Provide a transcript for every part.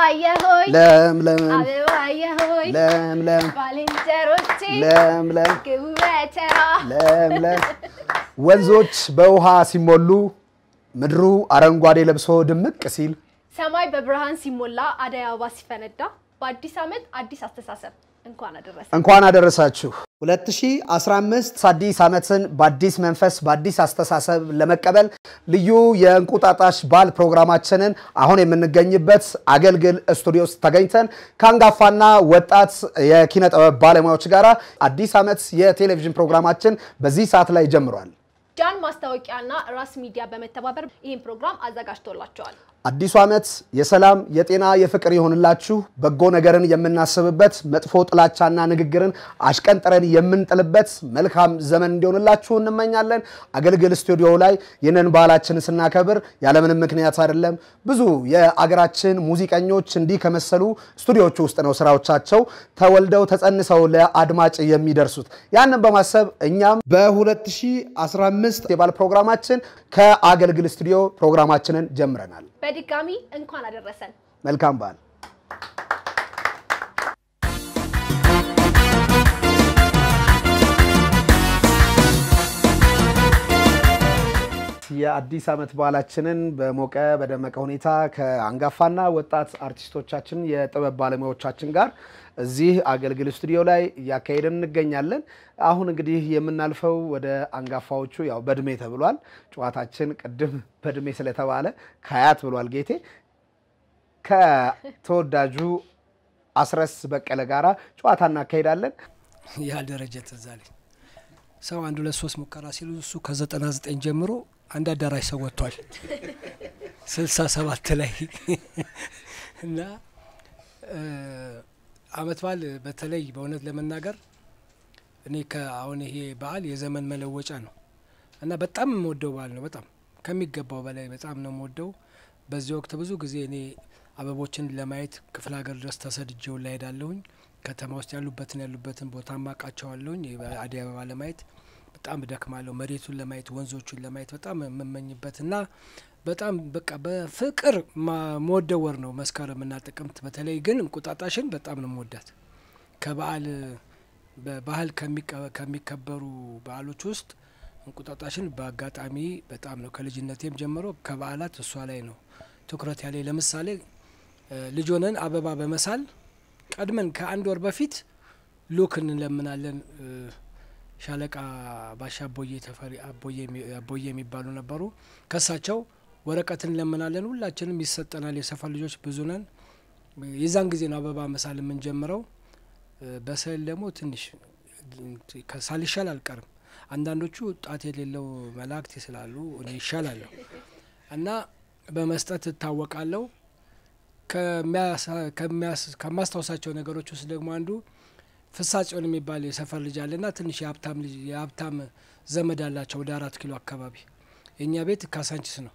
አበባየሆይ ለምለም አበባየሆይ ለምለም ባልንጀሮቼ ለምለም ግቡ በተራ ለምለም ወንዞች በውሃ ሲሞሉ ምድሩ አረንጓዴ ለብሶ ድምቅ ሲል ሰማይ በብርሃን ሲሞላ አደይ አበባ ሲፈነዳ በአዲስ ዓመት አዲስ አስተሳሰብ እንኳን አደረሰ። እንኳን አደረሳችሁ። 2015 አዲስ ዓመትን በአዲስ መንፈስ በአዲስ አስተሳሰብ ለመቀበል ልዩ የእንቁጣጣሽ በዓል ፕሮግራማችንን አሁን የምንገኝበት አገልግል ስቱዲዮ ውስጥ ተገኝተን ከአንጋፋና ወጣት የኪነ ጥበብ ባለሙያዎች ጋር አዲስ ዓመት የቴሌቪዥን ፕሮግራማችን በዚህ ሰዓት ላይ ጀምሯል። ጃን ማስታወቂያና ራስ ሚዲያ በመተባበር ይህን ፕሮግራም አዘጋጅቶላቸዋል። አዲሱ ዓመት የሰላም የጤና የፍቅር ይሆንላችሁ። በጎ ነገርን የምናስብበት መጥፎ ጥላቻና ንግግርን አሽቀንጥረን የምንጥልበት መልካም ዘመን እንዲሆንላችሁ እንመኛለን። አገልግል ስቱዲዮ ላይ ይህንን ባህላችንን ስናከብር ያለምንም ምክንያት አይደለም። ብዙ የአገራችን ሙዚቀኞች እንዲህ ከመሰሉ ስቱዲዮቹ ውስጥ ነው ስራዎቻቸው ተወልደው ተጸንሰው ለአድማጭ የሚደርሱት። ያንን በማሰብ እኛም በ2015 የባል ፕሮግራማችን ከአገልግል ስቱዲዮ ፕሮግራማችንን ጀምረናል። በድጋሚ እንኳን አደረሰን። መልካም በዓል። የአዲስ ዓመት በዓላችንን በሞቀ በደመቀ ሁኔታ ከአንጋፋና ወጣት አርቲስቶቻችን የጥበብ ባለሙያዎቻችን ጋር እዚህ አገልግል ስቱዲዮ ላይ እያካሄድን እንገኛለን። አሁን እንግዲህ የምናልፈው ወደ አንጋፋዎቹ ያው በእድሜ ተብሏል። ጨዋታችን ቅድም በእድሜ ስለተባለ ከአያት ብሏል ጌቴ ከተወዳጁ አስረስ በቀለ ጋራ ጨዋታ እናካሄዳለን። ያ ደረጀ ትዝ አለኝ። ሰው አንድ ሁለት ሶስት ሙከራ ሲሉ እሱ ከዘጠና ዘጠኝ ጀምሮ አንድ አዳራሽ ሰው ወጥቷል ስልሳ ሰባት ላይ እና አመት በዓል በተለይ በእውነት ለመናገር እኔ ከአሁን ይሄ በዓል የዘመን መለወጫ ነው እና በጣም የምወደው በዓል ነው። በጣም ከሚገባው በላይ በጣም ነው የምወደው። በዚህ ወቅት ብዙ ጊዜ እኔ አበቦችን ለማየት ክፍለ ሀገር ድረስ ተሰድጄውን ላይ ሄዳለሁኝ። ከተማ ውስጥ ያሉበትን ያሉበትን ቦታ ማቃቸዋለሁኝ። አደይ አበባ ለማየት በጣም እደክማለሁ። መሬቱን ለማየት ወንዞቹን ለማየት በጣም የምመኝበት እና በጣም በቃ በፍቅር መወደው ወር ነው መስከረም እና ጥቅምት። በተለይ ግን እንቁጣጣሽን በጣም ነው መወዳት። ከበዓል በባህል ከሚከበሩ በዓሎች ውስጥ እንቁጣጣሽን በአጋጣሚ በጣም ነው ከልጅነቴም ጀምሮ ከበዓላት እሷ ላይ ነው ትኩረት ያለ። ለምሳሌ ልጅ ሆነን አበባ በመሳል ቀድመን ከአንድ ወር በፊት ሉክ እንለምናለን። ሻለቃ ባሻ አቦዬ ተፈሪ አቦዬ የሚባሉ ነበሩ። ከሳቸው ወረቀት እንለምናለን። ሁላችንም ይሰጠናል። የሰፈር ልጆች ብዙ ነን። የዛን ጊዜ ነው አበባ መሳል የምንጀምረው። በስዕል ደግሞ ትንሽ ሳልሻል አልቀርም። አንዳንዶቹ ጣት የሌለው መላእክት ስላሉ እኔ ይሻላለሁ እና በመስጠት እታወቃለሁ። ከማስታወሳቸው ነገሮች ውስጥ ደግሞ አንዱ ፍሳጽዮን የሚባል የሰፈር ልጅ አለና ትንሽ የሀብታም ልጅ የሀብታም ዘመድ አላቸው ወደ አራት ኪሎ አካባቢ። የእኛ ቤት ካሳንችስ ነው።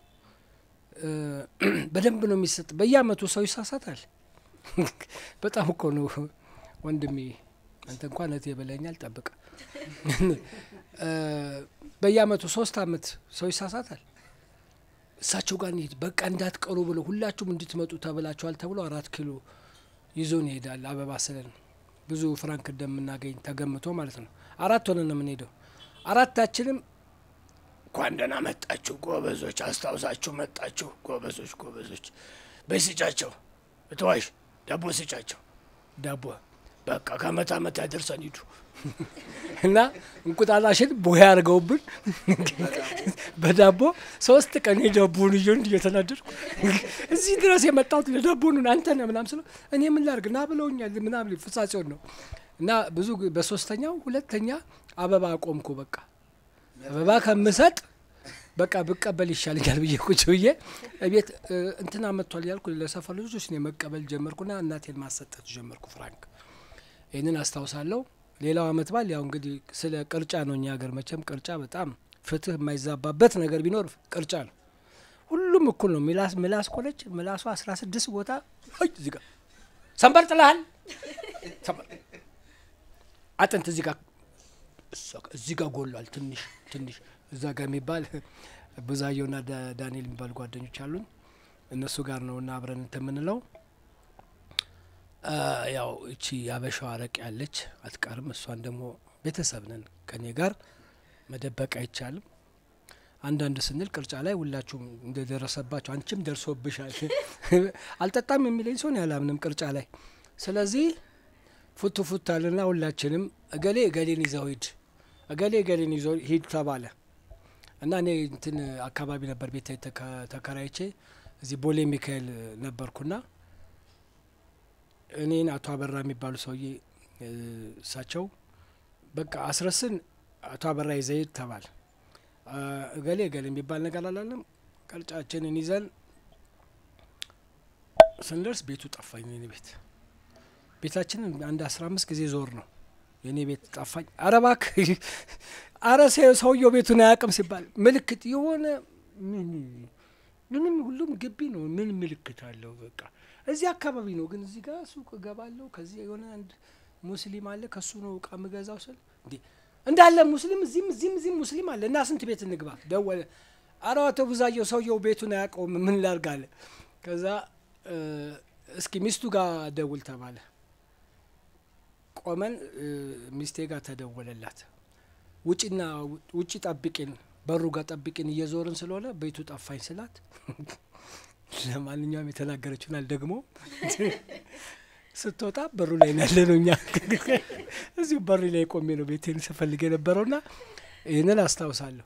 በደንብ ነው የሚሰጥ። በየአመቱ ሰው ይሳሳታል። በጣም እኮ ነው ወንድሜ፣ አንተ እንኳን እህቴ ብለኛል። ጠብቅ። በየአመቱ ሶስት አመት ሰው ይሳሳታል። እሳቸው ጋር እንሂድ በቃ እንዳትቀሩ ብሎ ሁላችሁም እንድትመጡ ተብላችኋል ተብሎ አራት ኪሎ ይዞን ይሄዳል። አበባ ስለን ብዙ ፍራንክ እንደምናገኝ ተገምቶ ማለት ነው። አራት ሆነን ነው የምንሄደው። አራታችንም እንኳን ደህና መጣችሁ ጎበዞች፣ አስታውሳችሁ መጣችሁ ጎበዞች፣ ጎበዞች በስጫቸው እተዋሽ ዳቦ ስጫቸው ዳቦ በቃ ከአመት አመት ያደርሰን ሂዱ እና እንቁጣጣሽን ቦያ አድርገውብን በዳቦ ሶስት ቀን የዳቦን ይዤ እየተናደድኩ እዚህ ድረስ የመጣሁት ለዳቦኑን አንተ ነህ ምናምን ስለው እኔ ምን ላድርግ ና ብለውኛል ምናምን ፍጻጼውን ነው እና ብዙ በሶስተኛው ሁለተኛ አበባ አቆምኩ። በቃ አበባ ከምሰጥ በቃ ብቀበል ይሻለኛል ብዬ ቁጭ ብዬ ቤት እንትና መጥቷል ያልኩ ለሰፈር ልጆች እኔ መቀበል ጀመርኩና እናቴን ማሰጠት ጀመርኩ ፍራንክ። ይህንን አስታውሳለሁ። ሌላው አመት በዓል ያው እንግዲህ ስለ ቅርጫ ነው። እኛ ሀገር መቼም ቅርጫ በጣም ፍትህ የማይዛባበት ነገር ቢኖር ቅርጫ ነው። ሁሉም እኩል ነው። ምላስ ምላስ ኮለች ምላሷ አስራ ስድስት ቦታ እዚህ ጋር ሰንበር ጥለሃል፣ አጥንት እዚህ ጋር እዚህ ጋር ጎሏል። ትንሽ ትንሽ እዛ ጋር የሚባል ብዙአየሁና ዳንኤል የሚባሉ ጓደኞች አሉኝ። እነሱ ጋር ነው እና አብረን እንትን የምንለው አ፣ ያው እቺ ያበሻው አረቅ ያለች አትቀርም። እሷን ደግሞ ቤተሰብ ነን ከኔ ጋር መደበቅ አይቻልም። አንዳንድ ስንል ቅርጫ ላይ ሁላችሁም እንደደረሰባቸው አንቺም ደርሶብሻል። አልጠጣም የሚለኝ ሰውን ያላምንም ቅርጫ ላይ። ስለዚህ ፉት ፉት አለና ሁላችንም እገሌ እገሌን ይዘው ሂድ፣ እገሌ እገሌን ይዘው ሂድ ተባለ እና እኔ እንትን አካባቢ ነበር ቤት ተከ- ተከራይቼ እዚህ ቦሌ ሚካኤል ነበርኩና እኔን አቶ አበራ የሚባሉ ሰውዬ እ፣ እሳቸው በቃ አስረስን አቶ አበራ ይዘይድ ተባል አ፣ እገሌ እገሌ የሚባል ነገር አላለም። ቅርጫችንን ይዘን ስንደርስ ቤቱ ጠፋኝ። የኔ ቤት ቤታችንን አንድ አስራ አምስት ጊዜ ዞር ነው የኔ ቤት ጠፋኝ። አረ እባክህ አረ ሰ- ሰውየው ቤቱን አያውቅም ሲባል ምልክት የሆነ ምን ምንም ሁሉም ግቢ ነው። ምን ምልክት አለው? በቃ እዚህ አካባቢ ነው፣ ግን እዚህ ጋር ሱቅ እገባለሁ። ከዚህ የሆነ አንድ ሙስሊም አለ፣ ከሱ ነው እቃ ምገዛው ስል እንዴ እንዳለ ሙስሊም እዚህም እዚህም እዚህም ሙስሊም አለ እና ስንት ቤት እንግባ? ደወለ። አረ አቶ ብዛየው ሰውየው ቤቱን አያውቀውም፣ ምን ላድርግ አለ። ከዛ እ፣ እስኪ ሚስቱ ጋር ደውል ተባለ። ቆመን እ፣ ሚስቴ ጋር ተደወለላት። ውጭና ውጭ ጠብቂን፣ በሩ ጋር ጠብቂን እየዞርን ስለሆነ ቤቱ ጠፋኝ ስላት፣ ለማንኛውም የተናገረችውን አልደግሞ ስትወጣ በሩ ላይ ነው ያለ ነው። እኛ እዚሁ በሩ ላይ ቆሜ ነው ቤቴን ስፈልግ የነበረውና ይህንን አስታውሳለሁ።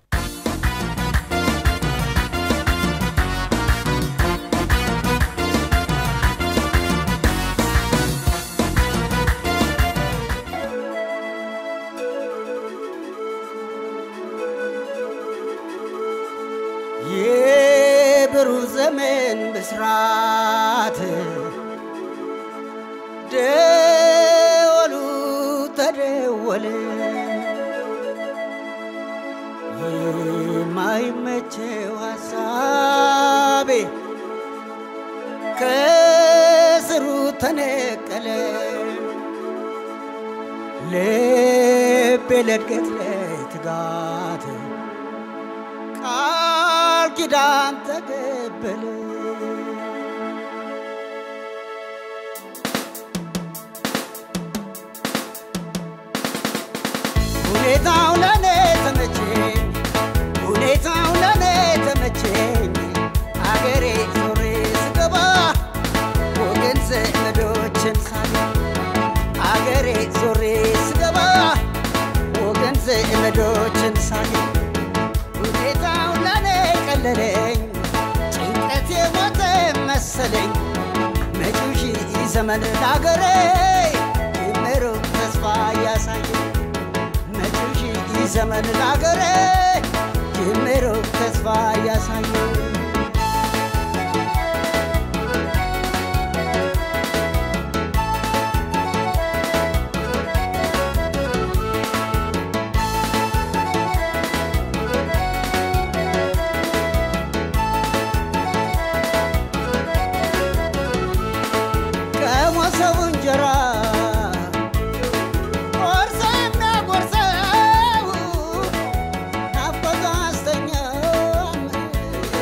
የብሩህ ዘመን ብስራት ደወሉ ተደወለ የማይመቸው ሀሳቤ ከስሩ ተነቀለ ልቤ ለእድገት ለትጋት ቃል ኪዳን ተቀበለ ሁኔታው ለኔ ተመቸኝ ሁኔታው ለኔ ተመቸኝ አገሬ ዞሬ ስገባ ወገን ዘመዶችን ሳገኝ አገሬ ዞሬ ስገባ ወገን ዘመዶችን ሳገኝ ሁኔታው ለኔ ቀለለኝ ጭንቀት የሞተ መሰለኝ መጪው ሺህ ዘመን ለአገሬ ይመሩቅ ተስፋ እያሳየኝ መጪው ሺህ ዘመን ለአገሬ ይመሩቅ ተስፋ እያሳየኝ ከሞሰቡ እንጀራ ቆርሶ የሚያጎርሰው ናፍቆቱ አስተኛም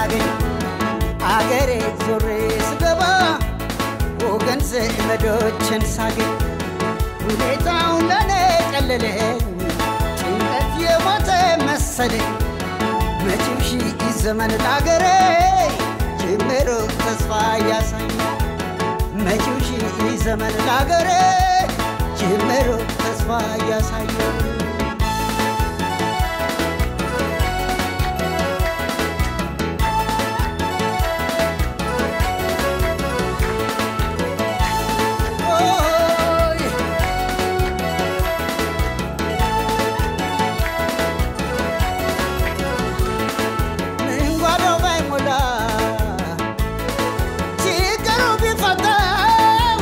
ሳገኝ አገሬ ዞሬ ስገባ ወገን ዘመዶችን ሳገኝ ሁኔታው ለኔ ቀለለኝ ጭንቀት የሞተ መሰለኝ መቼም ሺህ ዘመን ለአገሬ ጅምሩ ተስፋ ያሳያል መጪው ሺህ ዘመን ለአገሬ ጅምሩ ተስፋ ያሳያል ኦይ ምን ጓዳው ባይሞላ ችግሩ ቢፈታው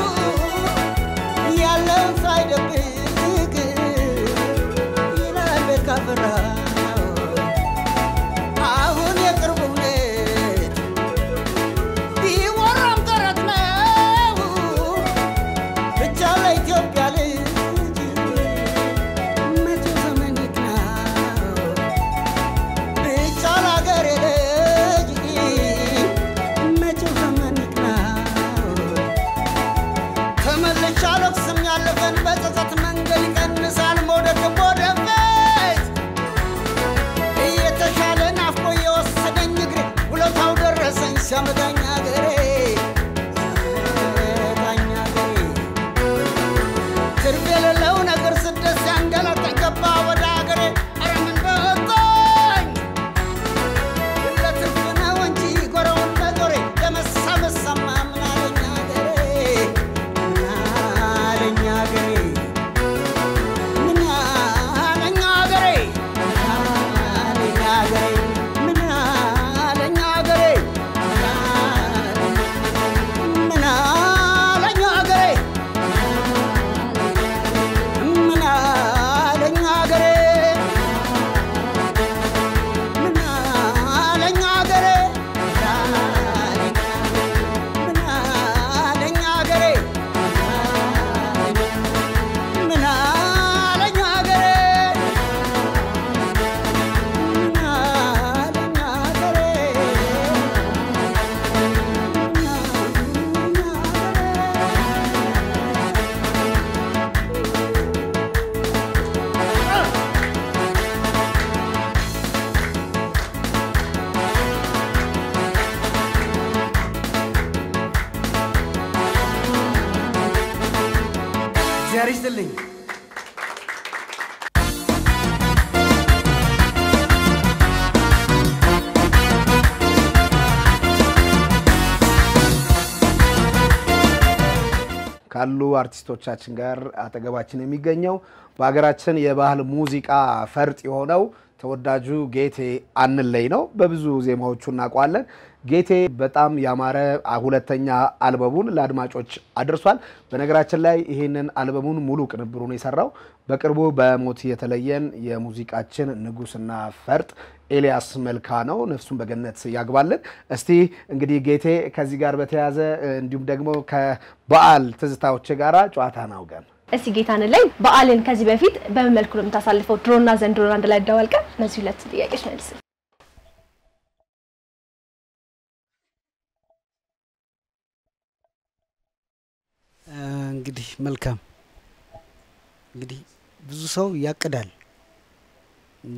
ያለውን ሳይደብቅ ይላል ቤት ካፈራው አሁን የቅርቡ እውነት ቢወራም ተረት ነው ብቻ ለኢትዮጵያ ልጅ መቼ ዘመን ይቅናው ብቻ ለአገሬ ልጅ መቼው ዘመን ይቅናው ተመልሼ አልወቅስም ያለፈን በጸጸት መንገድ ይቀንሳል መውደቅም ወደፊት እየተሻለ ናፍቆ የወሰደኝ እግሬ ውለታው ደረሰኝ ሲያመጣኝ አገሬ ሲያመጣኝ አገሬ ትርፍ የሌለው ነገር ስደት ሲያንገላታኝ ገባ ወደ አገሬ ኧረ ምን በወጣኝ ለትርፍ ነው እንጂ ጎረውን በዞሬ ለመሳመሳማ ምን አለኝ አገሬ ምን አለኝ አገሬ ምን አለኝ አገሬ ምን አለኝ አገሬ ምን አለኝ አገሬ ምን አለኝ አገሬ ምን አለኝ አገሬ ምን አለኝ አገሬ ምን አለኝ አገሬ ምን አለኝ አገሬ ምን አለኝ አገሬ እግዚአብሔር ይስጥልኝ። ካሉ አርቲስቶቻችን ጋር አጠገባችን የሚገኘው በሀገራችን የባህል ሙዚቃ ፈርጥ የሆነው ተወዳጁ ጌቴ አንለይ ነው። በብዙ ዜማዎቹ እናውቀዋለን። ጌቴ በጣም ያማረ ሁለተኛ አልበሙን ለአድማጮች አድርሷል። በነገራችን ላይ ይህንን አልበሙን ሙሉ ቅንብሩን የሰራው በቅርቡ በሞት የተለየን የሙዚቃችን ንጉስና ፈርጥ ኤልያስ መልካ ነው። ነፍሱን በገነት ያግባልን። እስቲ እንግዲህ ጌቴ ከዚህ ጋር በተያያዘ እንዲሁም ደግሞ ከበዓል ትዝታዎች ጋር ጨዋታ ናውገን እስቲ ጌታን ላይ በዓልን ከዚህ በፊት በምን መልኩ ነው የምታሳልፈው? ድሮና ዘንድሮን አንድ ላይ አደባልቀን እነዚህ ሁለት ጥያቄዎች መልስ። እንግዲህ መልካም እንግዲህ ብዙ ሰው ያቅዳል እና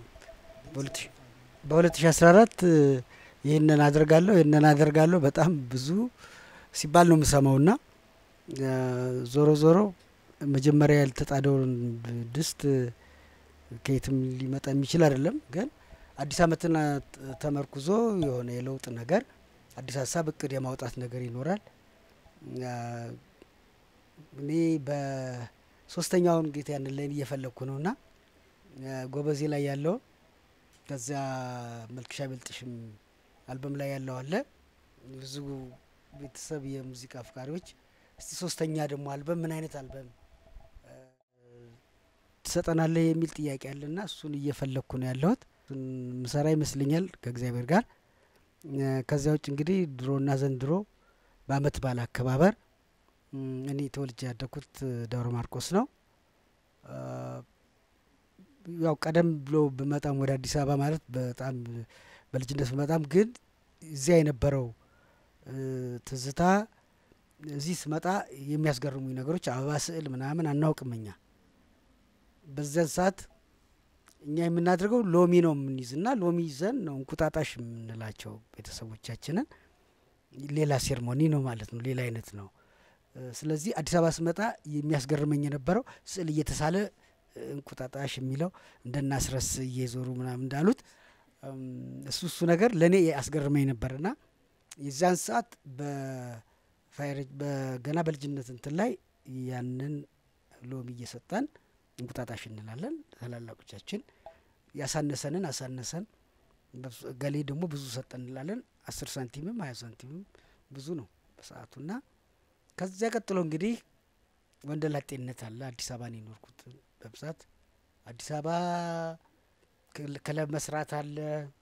በ2014 ይህንን አደርጋለሁ ይህንን አደርጋለሁ በጣም ብዙ ሲባል ነው የምሰማው እና ዞሮ ዞሮ መጀመሪያ ያልተጣደውን ድስት ከየትም ሊመጣ የሚችል አይደለም። ግን አዲስ ዓመትን ተመርኩዞ የሆነ የለውጥ ነገር አዲስ ሀሳብ እቅድ የማውጣት ነገር ይኖራል። እኔ በሶስተኛውን ጌታ ያንን ላይ እየፈለግኩ ነው እና ጎበዜ ላይ ያለው ከዚያ መልክሻ ቤልጥሽም አልበም ላይ ያለው አለ ብዙ ቤተሰብ የሙዚቃ አፍቃሪዎች እስቲ ሶስተኛ ደግሞ አልበም ምን አይነት አልበም ትሰጠናለህ የሚል ጥያቄ አለና እሱን እየፈለግኩ ነው ያለሁት። እሱን ምሰራ ይመስለኛል ከእግዚአብሔር ጋር። ከዚያ ውጭ እንግዲህ ድሮና ዘንድሮ በአመት በዓል አከባበር እኔ ተወልጄ ያደግኩት ደብረ ማርቆስ ነው። ያው ቀደም ብሎ ብመጣም ወደ አዲስ አበባ ማለት በጣም በልጅነት ብመጣም ግን እዚያ የነበረው እ፣ ትዝታ እዚህ ስመጣ የሚያስገርሙኝ ነገሮች አበባ ስዕል ምናምን አናውቅም እኛ በዚያን ሰዓት እኛ የምናደርገው ሎሚ ነው የምንይዝና ሎሚ ይዘን ነው እንቁጣጣሽ የምንላቸው ቤተሰቦቻችንን ሌላ ሴርሞኒ ነው ማለት ነው ሌላ አይነት ነው እ፣ ስለዚህ አዲስ አበባ ስመጣ የሚያስገርመኝ የነበረው ስዕል እየተሳለ እ፣ እንቁጣጣሽ የሚለው እንደናስረስ እየዞሩ ምናምን እንዳሉት እም፣ እሱ እሱ ነገር ለእኔ ያስገርመኝ ነበርና የዚያን ሰዓት በፋይረ በገና በልጅነት እንትን ላይ ያንን ሎሚ እየሰጠን እንቁጣጣሽ እንላለን። ታላላቆቻችን ያሳነሰንን አሳነሰን፣ በብዙ- ገሌ ደግሞ ብዙ ሰጠን እንላለን። አስር ሳንቲምም ሀያ ሳንቲምም ብዙ ነው በሰዓቱና ከዚያ ቀጥሎ እንግዲህ ወንደላጤነት አለ። አዲስ አበባ ነው የኖርኩት በብዛት አዲስ አበባ ክል- ክለብ መስራት አለ።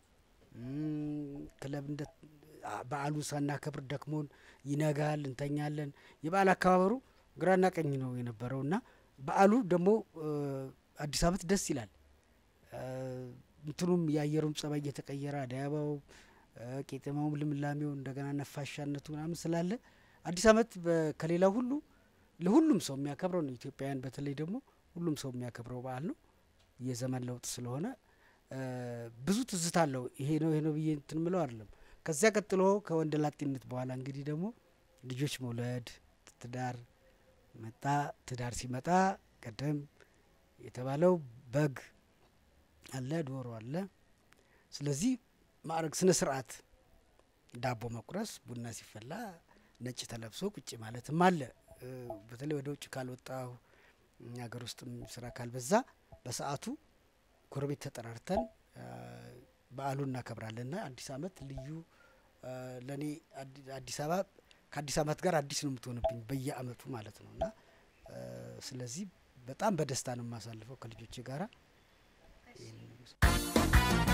እም፣ ክለብ እንደ አ- በዓሉን ሳናከብር ደክሞን ይነጋል፣ እንተኛለን። የበዓል አከባበሩ ግራና ቀኝ ነው የነበረው እና በዓሉ ደግሞ እ፣ አዲስ ዓመት ደስ ይላል። እ፣ እንትኑም የአየሩም ጸባይ እየተቀየረ አደይ አበባው እ፣ ቄጤማውም ልምላሜው እንደገና ነፋሻነቱ ምናምን ስላለ አዲስ ዓመት በ- ከሌላው ሁሉ ለሁሉም ሰው የሚያከብረው ነው። ኢትዮጵያውያን በተለይ ደግሞ ሁሉም ሰው የሚያከብረው በዓል ነው። የዘመን ለውጥ ስለሆነ እ፣ ብዙ ትዝታ አለው። ይሄ ነው ይሄ ነው ብዬ እንትን ምለው አይደለም። ከዚያ ቀጥሎ ከወንደ ላጤነት በኋላ እንግዲህ ደግሞ ልጆች መውለድ ትዳር መጣ። ትዳር ሲመጣ ቀደም የተባለው በግ አለ፣ ዶሮ አለ። ስለዚህ ማዕረግ ስነ ስርዓት ዳቦ መቁረስ፣ ቡና ሲፈላ ነጭ ተለብሶ ቁጭ ማለትም አለ። እ፣ በተለይ ወደ ውጭ ካልወጣሁ ሀገር ውስጥም ስራ ካልበዛ በሰዓቱ ጎረቤት ተጠራርተን እ፣ በዓሉን እናከብራለንና አዲስ ዓመት ልዩ እ፣ ለእኔ አዲ- አዲስ አበባ ከአዲስ ዓመት ጋር አዲስ ነው የምትሆንብኝ በየአመቱ ማለት ነው እና እ፣ ስለዚህ በጣም በደስታ ነው የማሳልፈው ከልጆቼ ጋራ ይህን ይመስላል።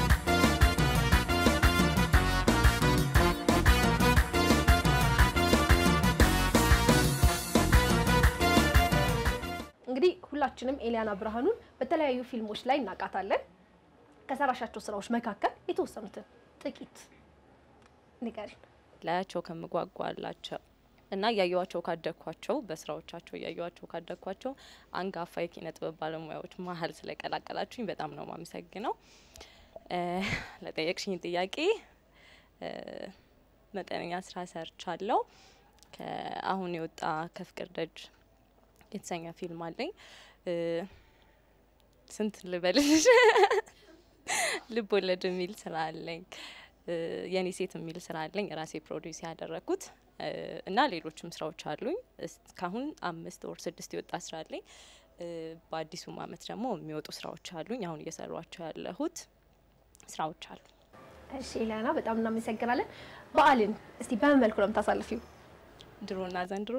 እንግዲህ ሁላችንም ኤሊያና ብርሃኑን በተለያዩ ፊልሞች ላይ እናውቃታለን። ከሰራሻቸው ስራዎች መካከል የተወሰኑትን ጥቂት ንገሪን። ላያቸው ከምጓጓላቸው እና እያየዋቸው ካደግኳቸው በስራዎቻቸው እያየዋቸው ካደግኳቸው አንጋፋ የኪነ ጥበብ ባለሙያዎች መሀል ስለቀላቀላችሁኝ በጣም ነው ማመሰግነው። እ፣ ለጠየቅሽኝ ጥያቄ እ፣ መጠነኛ ስራ ሰርቻለሁ። ከአሁን የወጣ ከፍቅር ደጅ የተሰኘ ፊልም አለኝ። እ፣ ስንት ልበልሽ? ልብ ወለድ የሚል ስራ አለኝ። እ፣ የኔ ሴት የሚል ስራ አለኝ ራሴ ፕሮዲውስ ያደረግኩት እ፣ እና ሌሎችም ስራዎች አሉኝ። እስካሁን አምስት ወር ስድስት የወጣ ስራ አለኝ። እ፣ በአዲሱም አመት ደግሞ የሚወጡ ስራዎች አሉኝ። አሁን እየሰሯቸው ያለሁት ስራዎች አሉ። እሺ ኤሊያና በጣም እናመሰግናለን። በዓልን እስቲ በምን መልኩ ነው የምታሳልፊው? ድሮና ዘንድሮ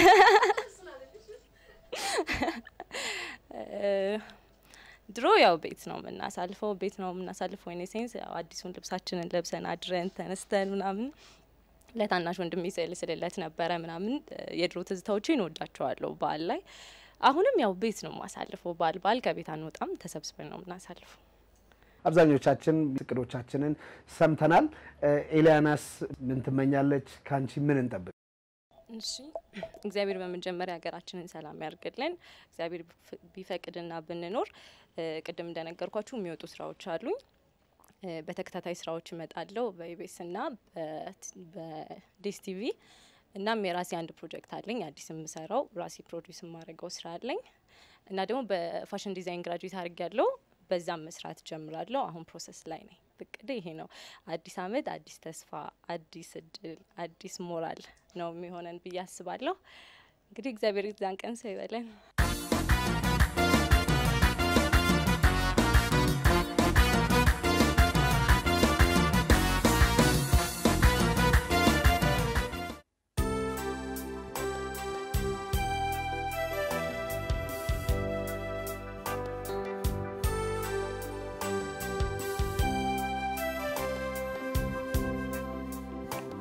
ድሮ ያው ቤት ነው የምናሳልፈው ቤት ነው የምናሳልፈው ኢን ሴንስ ያው አዲሱን ልብሳችንን ለብሰን አድረን ተነስተን ምናምን ለታናሽ ወንድሜ ስዕል ስልለት ነበረ ምናምን የድሮ ትዝታዎችን እወዳቸዋለሁ በዓል ላይ አሁንም ያው ቤት ነው የማሳልፈው በዓል በዓል ከቤት አንወጣም ተሰብስበን ነው የምናሳልፈው አብዛኞቻችን እቅዶቻችንን ሰምተናል። ኤሊያናስ ምን ትመኛለች? ከአንቺ ምን እንጠብቅ? እሺ እግዚአብሔር በመጀመሪያ ሀገራችንን ሰላም ያርግልን። እግዚአብሔር ቢፈ- ቢፈቅድና ብንኖር እ፣ ቅድም እንደነገርኳችሁ የሚወጡ ስራዎች አሉኝ። እ፣ በተከታታይ ስራዎች እመጣለሁ በኢቤስ እና በዲስ ቲቪ። እናም የራሴ አንድ ፕሮጀክት አለኝ አዲስ የምሰራው ራሴ ፕሮዲውስ የማደርገው ስራ አለኝ እና ደግሞ በፋሽን ዲዛይን ግራጁዌት አድርግ ያለው በዛም መስራት ጀምራለሁ። አሁን ፕሮሰስ ላይ ነኝ። እቅዴ ይሄ ነው። አዲስ አመት፣ አዲስ ተስፋ፣ አዲስ እድል፣ አዲስ ሞራል ነው የሚሆነን ብዬ አስባለሁ። እንግዲህ እግዚአብሔር ዛን ቀን ሰው ይበለን።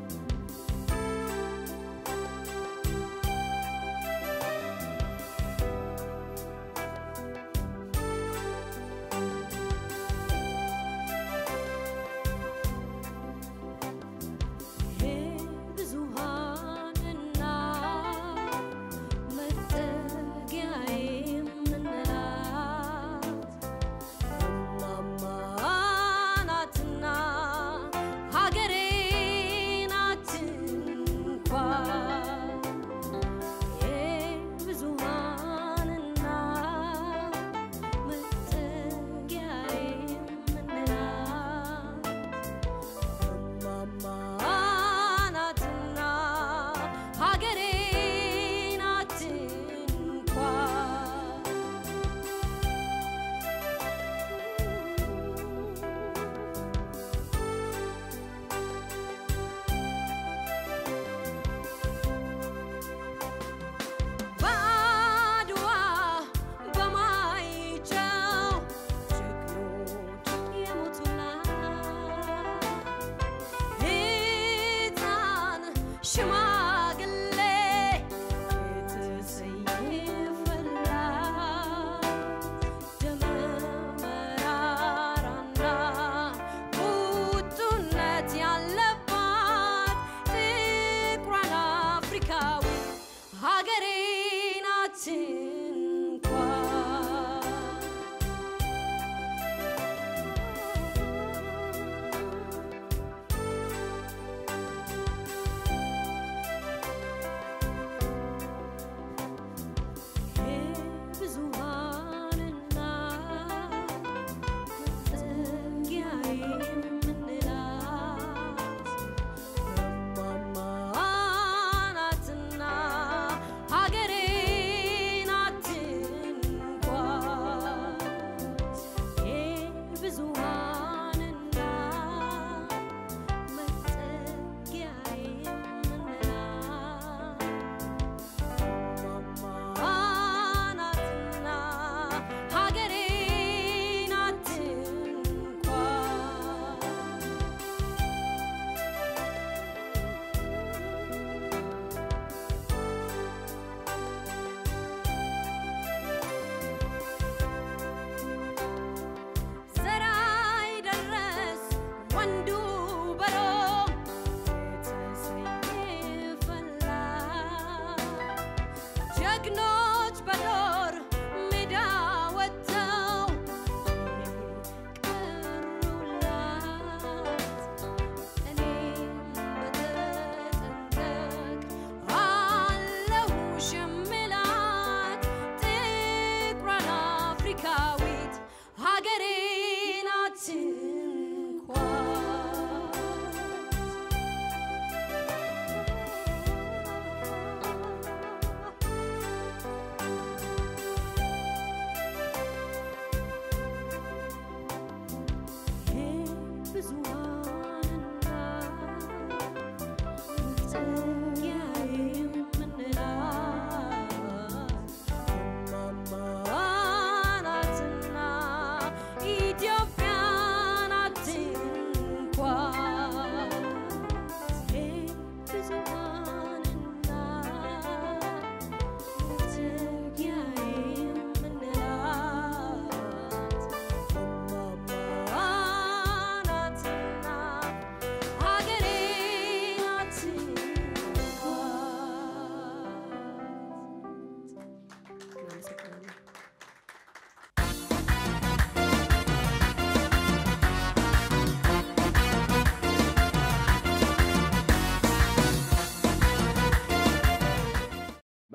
♪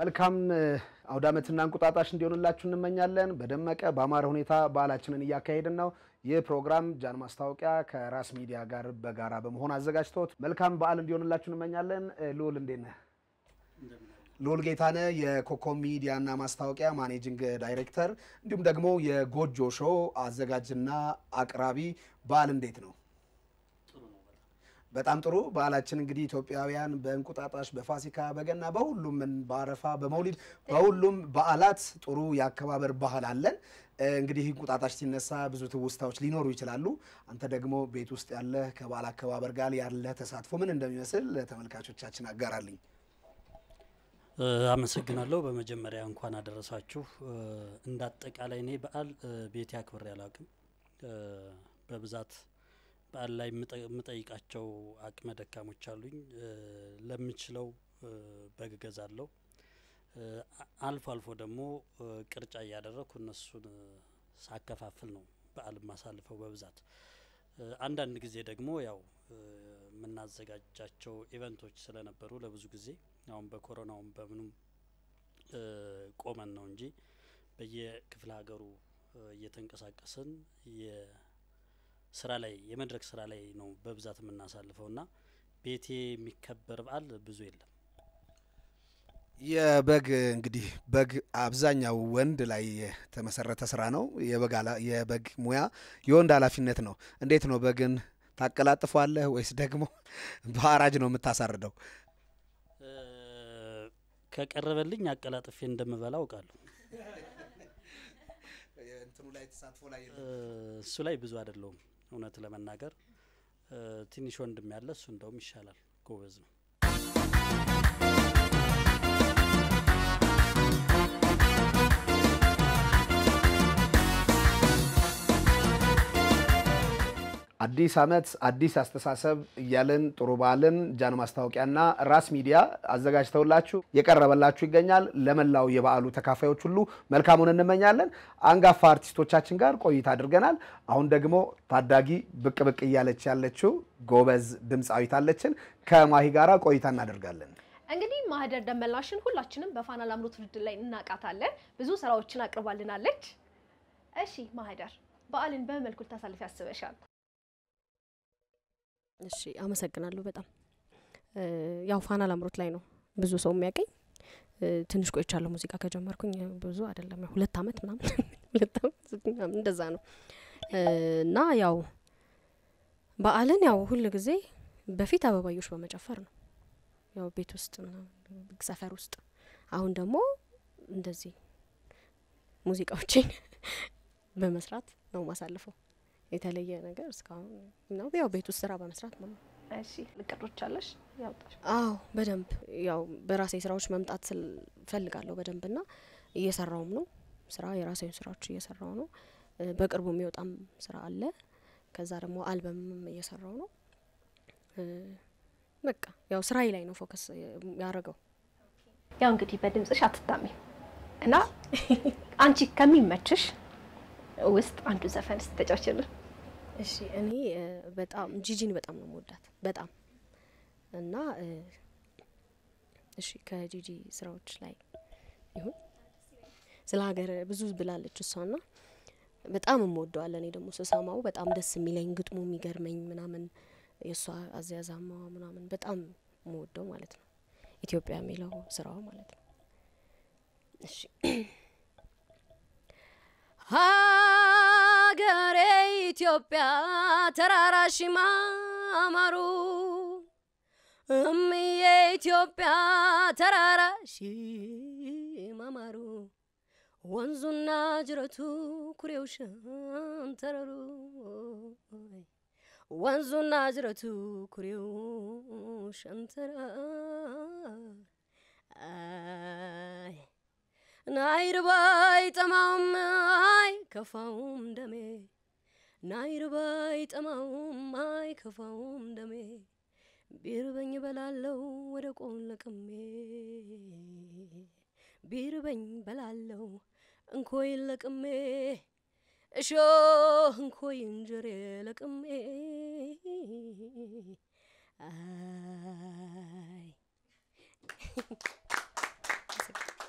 መልካም አውደ ዓመትና እንቁጣጣሽ እንዲሆንላችሁ እንመኛለን። በደመቀ በአማረ ሁኔታ በዓላችንን እያካሄድን ነው። ይህ ፕሮግራም ጃን ማስታወቂያ ከራስ ሚዲያ ጋር በጋራ በመሆን አዘጋጅቶት መልካም በዓል እንዲሆንላችሁ እንመኛለን። ልዑል እንዴት ነህ? ልዑል ጌታነህ የኮከብ ሚዲያና ማስታወቂያ ማኔጂንግ ዳይሬክተር እንዲሁም ደግሞ የጎጆ ሾው አዘጋጅና አቅራቢ። በዓል እንዴት ነው? በጣም ጥሩ። በዓላችን እንግዲህ ኢትዮጵያውያን በእንቁጣጣሽ፣ በፋሲካ፣ በገና፣ በሁሉም በአረፋ፣ በመውሊድ በሁሉም በዓላት ጥሩ የአከባበር ባህል አለን። እንግዲህ እንቁጣጣሽ ሲነሳ ብዙ ትውስታዎች ሊኖሩ ይችላሉ። አንተ ደግሞ ቤት ውስጥ ያለ ከበዓል አከባበር ጋር ያለ ተሳትፎ ምን እንደሚመስል ለተመልካቾቻችን አጋራልኝ። አመሰግናለሁ። በመጀመሪያ እንኳን አደረሳችሁ። እንደ አጠቃላይ እኔ በዓል ቤቴ አክብሬ አላውቅም። በብዛት በዓል ላይ የምጠይቃቸው አቅመ ደካሞች አሉኝ። ለምችለው በግ እገዛለሁ። አልፎ አልፎ ደግሞ ቅርጫ እያደረግኩ እነሱን ሳከፋፍል ነው በዓል ማሳልፈው በብዛት። አንዳንድ ጊዜ ደግሞ ያው የምናዘጋጃቸው ኢቨንቶች ስለነበሩ ለብዙ ጊዜ አሁን በኮሮናውም በምኑም ቆመን ነው እንጂ በየክፍለ ሀገሩ እየተንቀሳቀስን የስራ ላይ የመድረክ ስራ ላይ ነው በብዛት የምናሳልፈው እና ቤቴ የሚከበር በዓል ብዙ የለም። የበግ እንግዲህ በግ አብዛኛው ወንድ ላይ የተመሰረተ ስራ ነው። የበግ ሙያ የወንድ ኃላፊነት ነው። እንዴት ነው በግን ታቀላጥፏለህ ወይስ ደግሞ በአራጅ ነው የምታሳርደው? ከቀረበልኝ አቀላጥፌ እንደምበላ አውቃለሁ። እሱ ላይ ብዙ አይደለውም እውነት ለመናገር ትንሽ ወንድም ያለ እሱ እንደውም ይሻላል፣ ጎበዝ ነው። አዲስ ዓመት አዲስ አስተሳሰብ እያልን ጥሩ በዓልን ጃን ማስታወቂያና ራስ ሚዲያ አዘጋጅተውላችሁ የቀረበላችሁ ይገኛል። ለመላው የበዓሉ ተካፋዮች ሁሉ መልካሙን እንመኛለን። አንጋፋ አርቲስቶቻችን ጋር ቆይታ አድርገናል። አሁን ደግሞ ታዳጊ ብቅ ብቅ እያለች ያለችው ጎበዝ ድምፃዊት አለችን። ከማሂ ጋራ ቆይታ እናደርጋለን። እንግዲህ ማህደር ደመላሽን ሁላችንም በፋና ላምሮት ውድድር ላይ እናውቃታለን። ብዙ ስራዎችን አቅርባልናለች። እሺ ማህደር፣ በዓልን በምን መልኩ ልታሳልፍ ያስበሻል? እሺ አመሰግናለሁ በጣም ያው ፋና ላምሮት ላይ ነው ብዙ ሰው የሚያገኝ ትንሽ ቆይቻለሁ ሙዚቃ ከጀመርኩኝ ብዙ አይደለም ያው ሁለት አመት ምናምን ሁለት አመት ምናምን እንደዛ ነው እና ያው በዓልን ያው ሁል ጊዜ በፊት አበባዮች በመጨፈር ነው ያው ቤት ውስጥ ምናምን ሰፈር ውስጥ አሁን ደግሞ እንደዚህ ሙዚቃዎችን በመስራት ነው ማሳልፈው የተለየ ነገር እስካሁን ነው ያው ቤት ውስጥ ስራ በመስራት ነው። እሺ እቅዶች አለሽ ያውጣሽ? አዎ በደንብ ያው በራሴ ስራዎች መምጣት ፈልጋለሁ በደንብ ና እየሰራውም ነው ስራ የራሴን ስራዎች እየሰራው ነው። በቅርቡ የሚወጣም ስራ አለ። ከዛ ደግሞ አልበምም እየሰራው ነው። በቃ ያው ስራዬ ላይ ነው ፎከስ ያደረገው። ያው እንግዲህ በድምጽሽ አትታሚ እና አንቺ ከሚመችሽ ውስጥ አንዱ ዘፈን ስተጫውችልን። እሺ እኔ በጣም ጂጂን በጣም ነው መወዳት በጣም እና እሺ ከጂጂ ስራዎች ላይ ይሁን ስለ ሀገር ብዙ ብላለች እሷና በጣም እምወደዋለ እኔ ደግሞ ስሰማው በጣም ደስ የሚለኝ ግጥሙ የሚገርመኝ ምናምን የእሷ አዘያዛማዋ ምናምን በጣም የምወደው ማለት ነው። ኢትዮጵያ የሚለው ስራዋ ማለት ነው። እሺ ሀገሬ ኢትዮጵያ ተራራሽ ማማሩ እምዬ ኢትዮጵያ ተራራሽ ማማሩ ወንዙና ጅረቱ ኩሬው ሸንተረሩ ወንዙና ጅረቱ ኩሬው ሸንተረር አይ ናይርባይ ጠማውም አይ ከፋውም ደሜ ናይርባይ ጠማውም አይ ከፋውም ደሜ ቢርበኝ በላለው ወደ ቆን ለቅሜ ቢርበኝ በላለው እንኮይ ለቅሜ እሾህ እንኮይ እንጀሬ ለቅሜ አይ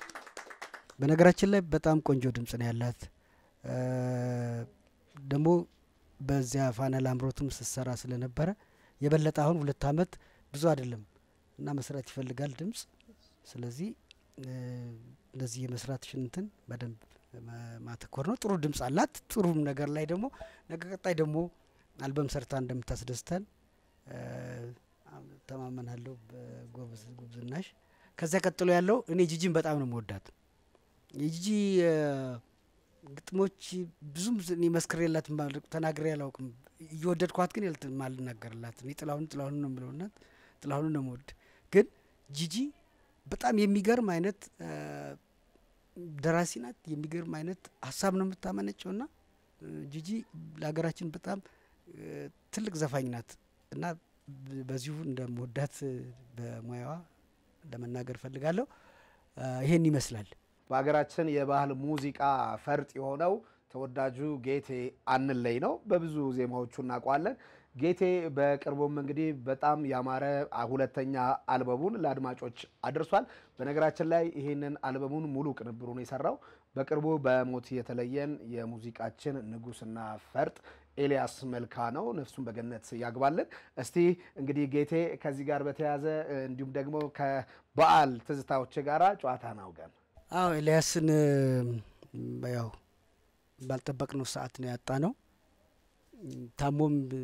በነገራችን ላይ በጣም ቆንጆ ድምጽ ነው ያላት። እ፣ ደግሞ በዚያ ፋና ላምሮትም ስትሰራ ስለነበረ የበለጠ አሁን ሁለት አመት ብዙ አይደለም እና መስራት ይፈልጋል ድምጽ። ስለዚህ እ፣ እንደዚህ የመስራት ሽንትን በደንብ ማ- ማተኮር ነው። ጥሩ ድምጽ አላት። ጥሩም ነገር ላይ ደግሞ ነገ ቀጣይ ደግሞ አልበም ሰርታ እንደምታስደስተን እ፣ ተማመናለሁ በጎበዝ ጉብዝናሽ። ከዚያ ቀጥሎ ያለው እኔ ጂጂን በጣም ነው መወዳት። የጂጂ እ፣ ግጥሞች ብዙም ዝ- እኔ መስክሬላት ማል- ተናግሬ አላውቅም። እየወደድኳት ግን ያልት ማልናገርላት እኔ ጥላሁን ጥላሁን ነው የምለው እናት ጥላሁን ነው መወድ ግን ጂጂ በጣም የሚገርም አይነት እ፣ ደራሲ ናት። የሚገርም አይነት ሀሳብ ነው የምታመነጨው ና ጂጂ ለሀገራችን በጣም እ፣ ትልቅ ዘፋኝ ናት እና ብ- በዚሁ እንደምወዳት እ፣ በሙያዋ ለመናገር ፈልጋለሁ። እ፣ ይሄን ይመስላል። በሀገራችን የባህል ሙዚቃ ፈርጥ የሆነው ተወዳጁ ጌቴ አንለይ ነው። በብዙ ዜማዎቹ እናውቀዋለን። ጌቴ በቅርቡም እንግዲህ በጣም ያማረ ሁለተኛ አልበሙን ለአድማጮች አድርሷል። በነገራችን ላይ ይህንን አልበሙን ሙሉ ቅንብሩን የሰራው በቅርቡ በሞት የተለየን የሙዚቃችን ንጉስና ፈርጥ ኤልያስ መልካ ነው። ነፍሱን በገነት ያግባልን። እስቲ እንግዲህ ጌቴ ከዚህ ጋር በተያያዘ እንዲሁም ደግሞ ከበዓል ትዝታዎች ጋራ ጨዋታ ናውገን አዎ ኤልያስን እ፣ ያው ባልጠበቅነው ሰዓት ነው ያጣ ነው። ታሞም እ፣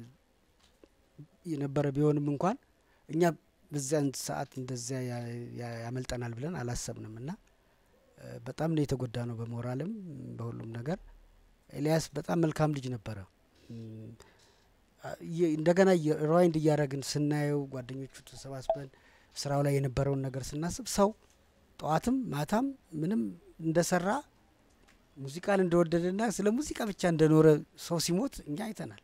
የነበረ ቢሆንም እንኳን እኛ በዚያን ሰዓት እንደዚያ ያ- ያ- ያመልጠናል ብለን አላሰብንም እና እ፣ በጣም ነው የተጎዳ ነው በሞራልም በሁሉም ነገር። ኤልያስ በጣም መልካም ልጅ ነበረ። እም፣ አ- የ- እንደገና ሪዋይንድ እያደረግን ስናየው ጓደኞቹ ተሰባስበን ስራው ላይ የነበረውን ነገር ስናስብ ሰው ጠዋትም ማታም ምንም እንደሰራ ሙዚቃን እንደወደደና ስለ ሙዚቃ ብቻ እንደኖረ ሰው ሲሞት እኛ አይተናል።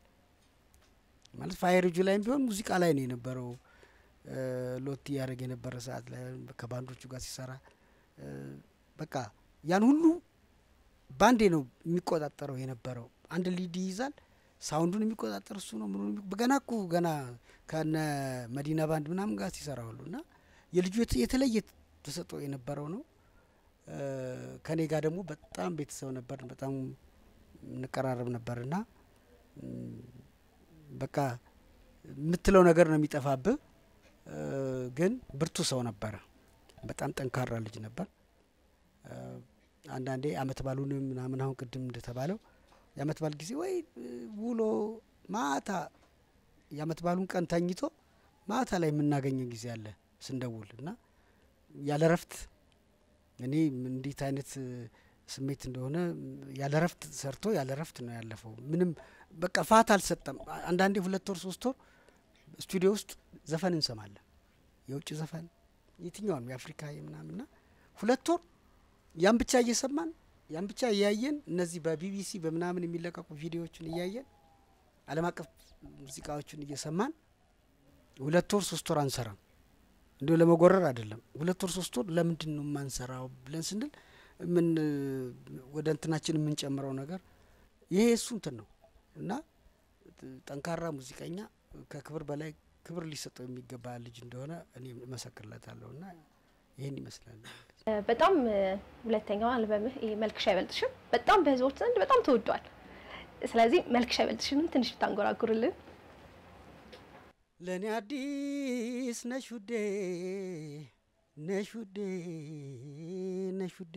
ማለት ፋየርጁ ላይም ቢሆን ሙዚቃ ላይ ነው የነበረው። እ፣ ሎቲ ያደረግ የነበረ ሰዓት ላይ ከባንዶቹ ጋር ሲሰራ እ፣ በቃ ያን ሁሉ ባንዴ ነው የሚቆጣጠረው የነበረው። አንድ ሊድ ይይዛል፣ ሳውንዱን የሚቆጣጠር እሱ ነው። ምኑን የሚ- ገና እኮ ገና ከነ መዲና ባንድ ምናምን ጋር ሲሰራ ሁሉ እና የልጁ የት- የተለየ ተሰጥኦ የነበረው ነው። እ፣ ከኔ ጋር ደግሞ በጣም ቤተሰብ ነበር፣ በጣም እንቀራረብ ነበር እና እም፣ በቃ የምትለው ነገር ነው የሚጠፋብህ። እ፣ ግን ብርቱ ሰው ነበረ። በጣም ጠንካራ ልጅ ነበር። እ፣ አንዳንዴ አመት ባሉንም ምናምን አሁን ቅድም እንደተባለው የአመት ባል ጊዜ ወይ እ፣ ውሎ ማታ የአመት ባሉን ቀን ተኝቶ ማታ ላይ የምናገኘው ጊዜ አለ ስንደውል እና ያለ ረፍት እኔ እንዴት አይነት እ፣ ስሜት እንደሆነ ያለ ረፍት ሰርቶ ያለ ረፍት ነው ያለፈው። ምንም በቃ ፋታ አልሰጠም። አ- አንዳንዴ ሁለት ወር ሶስት ወር ስቱዲዮ ውስጥ ዘፈን እንሰማለን፣ የውጭ ዘፈን የትኛውን የአፍሪካ የምናምንና ሁለት ወር ያን ብቻ እየሰማን ያን ብቻ እያየን እነዚህ በቢቢሲ በምናምን የሚለቀቁ ቪዲዮዎችን እያየን ዓለም አቀፍ ሙዚቃዎችን እየሰማን ሁለት ወር ሶስት ወር አንሰራም። እንዲሁ ለመጎረር አይደለም። ሁለት ወር ሶስት ወር ለምንድን ነው የማንሰራው ብለን ስንል ምን ወደ እንትናችን የምንጨምረው ነገር ይሄ እሱ እንትን ነው እና ጠንካራ ሙዚቀኛ ከክብር በላይ ክብር ሊሰጠው የሚገባ ልጅ እንደሆነ እኔ እመሰክርለታለሁ እና ይህን ይመስላል። በጣም እ፣ ሁለተኛው አልበምህ ይሄ መልክሽ አይበልጥሽም በጣም በህዝቦች ዘንድ በጣም ተወዷል። ስለዚህ መልክሽ አይበልጥሽንም ትንሽ ብታንጎራጉርልን። ለእኔ አዲስ ነሽ ውዴ ነሽ ውዴ ነሽ ውዴ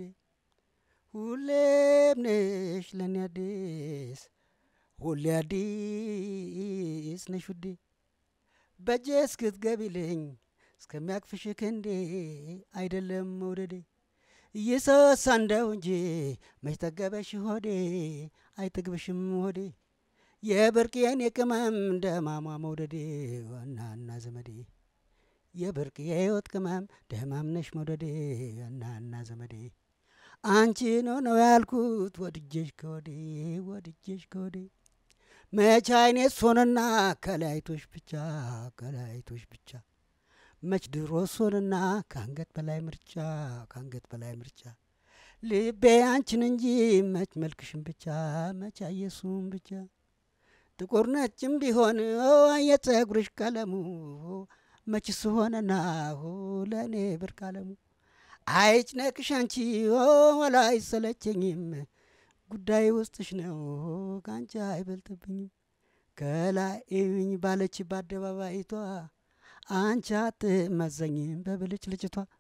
ሁሌም ነሽ ለእኔ አዲስ ሁሌ አዲስ ነሽ ውዴ በእጄ እስክትገቢልኝ እስከሚያቅፍሽ ክንዴ አይደለም መውደዴ እየሰሳ እንደው እንጂ መች ጠገበሽ ሆዴ አይጠግብሽም ሆዴ የብርቅዬን የቅመም እንደ ማማ መውደዴ ዋናና ዘመዴ የብርቅዬ የህይወት ቅመም ደማምነሽ መውደዴ ዋናና ዘመዴ አንቺን ነው ያልኩት ወድጄሽ ከወዴ ወድጄሽ ከወዴ መች አይኔት ሶንና ከላይቶሽ ብቻ ከላይቶሽ ብቻ መች ድሮ ሶንና ከአንገት በላይ ምርጫ ከአንገት በላይ ምርጫ ልቤ አንቺን እንጂ መች መልክሽን ብቻ መች አየሱም ብቻ ጥቁር ነጭም ቢሆን የጸጉርሽ ቀለሙ መች ስሆነና ለእኔ ብርቅ አለሙ አይጭነቅሽ አንቺ ወላ አይሰለቸኝም ጉዳይ ውስጥሽ ነው ከአንቺ አይበልጥብኝም ከላይ እዩኝ ባለች በአደባባይቷ አንቺ አትመዘኝም በብልጭ ልጭቷ